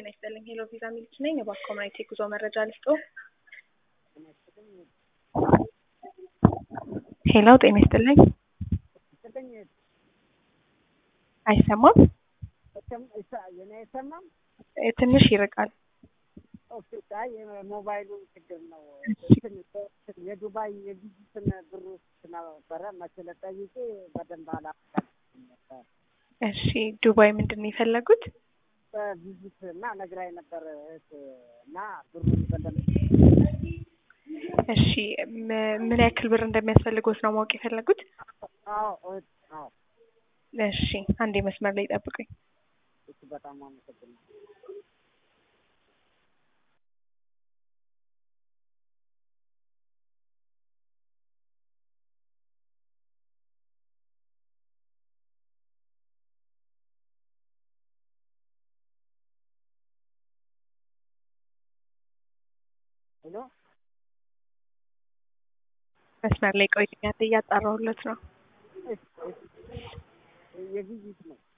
ጤና ይስጥልኝ። ሄሎ ቪዛ ሚልክ ነኝ። የባክ ኮሚኒቲ ጉዞ መረጃ ልስጦ። ሄሎ ጤና ይስጥልኝ። አይሰማም? የኔ አይሰማም? እ ትንሽ ይርቃል። ኦኬ፣ አይ የሞባይሉ ችግር ነው። የዱባይ የቪዚትን ብሩ ነበረ መሰለ ጠይቄ በደንብ አላውቃትም ነበር። እሺ ዱባይ ምንድን ነው የፈለጉት? በቪዚት እና ነግራኝ ነበር እህት እና ብሩን በደንብ እሺ ም- ምን ያክል ብር እንደሚያስፈልጎት ነው ማወቅ የፈለጉት? አዎ እህት አዎ እሺ አንዴ መስመር ላይ ጠብቁኝ። እሱ በጣም አመሰግናለሁ። ሄሎ መስመር ላይ ቆይኛ እያጣራሁለት ነው። እሺ፣ እሺ። የቪዚት ነው